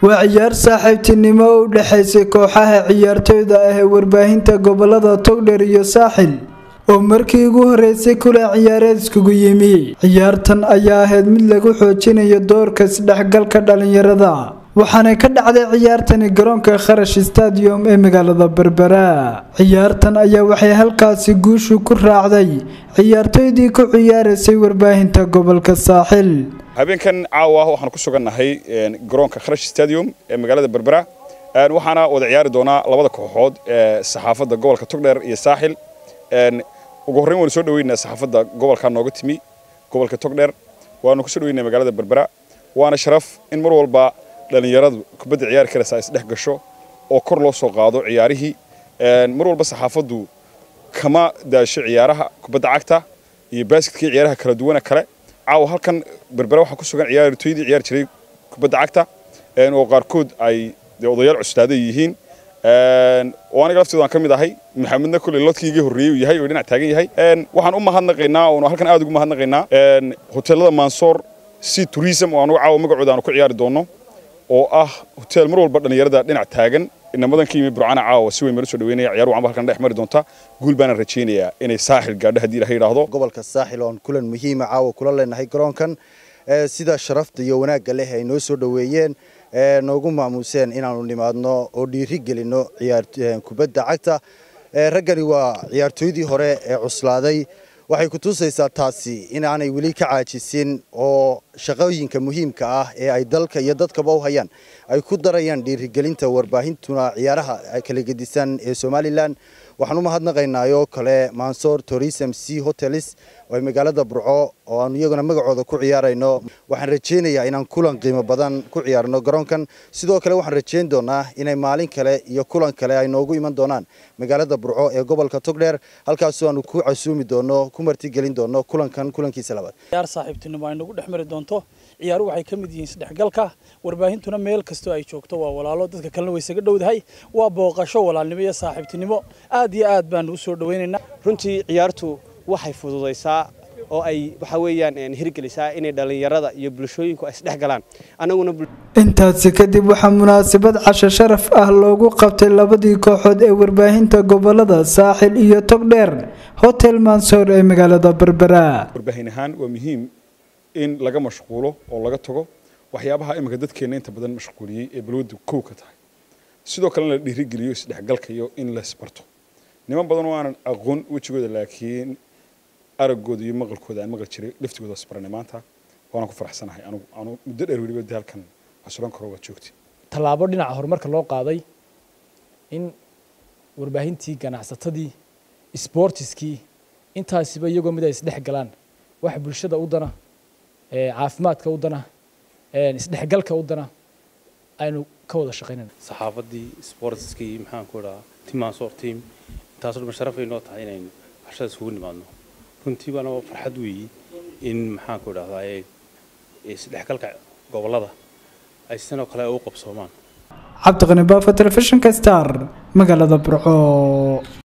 waa ciyaar saaxiibtinimo u dhexaysay kooxaha ciyaartooyda ah ee warbaahinta gobolada togdheer iyo saaxil oo markii ugu horeysay kula ciyaareed iskugu yimi ciyaartan ayaa ahayd mid lagu xoojinayo doorka isdhexgalka dhalinyarada waxaana ka dhacday ciyaartani garoonka kharash stadium ee magaalada berbera ciyaartan ayaa waxay halkaasi guushu ku raacday ciyaartooydii ku ciyaaraysay warbaahinta gobolka saaxil habeenkan caawa waxaan ku sugannahay garoonka kharash stadium ee magaalada berbera waxaana wada ciyaari doonaa labada kooxood ee saxaafadda gobolka togdheer iyo saaxil ugu horreyn waanu soo dhaweynaa saxaafadda gobolka nooga timi gobolka togdheer waanu kusoo dhaweynaa magaalada berbera waana sharaf in mar walba dhalinyaradu kubadda ciyaari karaysa ay isdhex gasho oo kor loo soo qaado ciyaarihii mar walba saxaafaddu kama daasho ciyaaraha kubadda cagta iyo baaskitkii ciyaaraha kala duwana kale caawa halkan berbera waxaa ku sugan ciyaartooydii ciyaari jiray kubadda cagta oo qaarkood ay odayaal cuslaaday yihiin oo aniga laftooda aan ka mid ahay maxamedna kulley lodkiigii horreeyey uu yahay oo dhinac taagan yahay waxaan u mahadnaqaynaa oonu halkan aad ugu mahadnaqaynaa hoteelada mansoor sea tourism oo anugu caawa magacooda aanu ku ciyaari doonno oo ah hotel mar walba dhallinyarada dhinac taagan inamadan ka yimi burcana caawa si weyn baan usoo dhaweynaya ciyaar wacanba halkan dhex mari doonta guul baana rajaynayaa inay saaxil gaadho haddii ilaha yidhaahdo gobolka saaxil oon kulan muhiima caawa kula leenahay garoonkan sida sharafta iyo wanaagga leh ay noo soo dhoweeyeen noogu maamuuseen inaanu nimaadno oo dhiiri gelino kubadda cagta raggani waa ciyaartooydii hore ee cuslaaday waxay ku tusaysaa taasi inaanay weli ka caajisin oo shaqooyinka muhiimka ah ee ay dalka iyo dadkaba u hayaan ay ku darayaan dhiirigelinta warbaahintuna ciyaaraha kala gedisan ee somalilan waxaan u mahadnaqaynaayoo kale mansoor tourism c hotelis oo ay magaalada burco oo aanu iyaguna magacooda ku ciyaarayno waxaan rajaynayaa inaan kulan qiimo badan ku ciyaarno garoonkan sidoo kale waxaan rajayn doonaa inay maalin kale iyo kulan kale ay noogu iman doonaan magaalada burco ee gobolka togdheer halkaasoo aanu ku casuumi doono ku martigelin doono kulankan kulankiisa labaad ciyaar saaxiibtinimo ay nagu dhex mari doonto ciyaaru waxay ka mid yihiin isdhexgalka warbaahintuna meel kastoo ay joogto waa walaalo dadka kalena way isaga dhowdahay waa booqasho walaalnimo iyo saaxiibtinimo aad iyo aad baanu usoo dhawaynaynaa runtii ciyaartu waxay fududaysaa oo ay waxa weeyaan hirgelisaa inay dhallinyarada iyo bulshooyinku ay isdhex galaan annaguna intaasi kadib waxaa munaasabad casho sharaf ah loogu qabtay labadii kooxood ee warbaahinta gobolada saaxil iyo togdheer hotel mansoor ee magaalada berbera warbaahin ahaan waa muhiim in laga mashquulo oo laga tago waxyaabaha iminka dadkeenna inta badan mashquuliyey ee balwaddu kow ka tahay sidoo kalena la dhiirigeliyo isdhexgalka iyo in la isbarto niman badan oo aanan aqoon wejigooda laakiin araggooda iyo maqalkooda aan maqal jiray laftigooda isbaranay maanta waana ku faraxsanahay anugu anu muddo dheer weliba de halkan asuran karo waad joogtay tallaabo dhinaca horumarka loo qaaday in warbaahintii ganacsatadii sboortiskii intaasiba iyagoo mid ay isdhex galaan wax bulshada u dana caafimaadka u dana isdhexgalka u dana aynu ka wada shaqaynayna saxaafaddii sboortiskii maxaan ku idhahaa timansoor team intaasoo dhan sharafay noo tahay inaynu waxshada isugu nimaadno runtii baana farxad weeyi in maxaan ku idhahdaa isdhexgalka gobollada ay sidoo kale u qabsoomaan cabdiqani baafo telefishinka star magaalada burco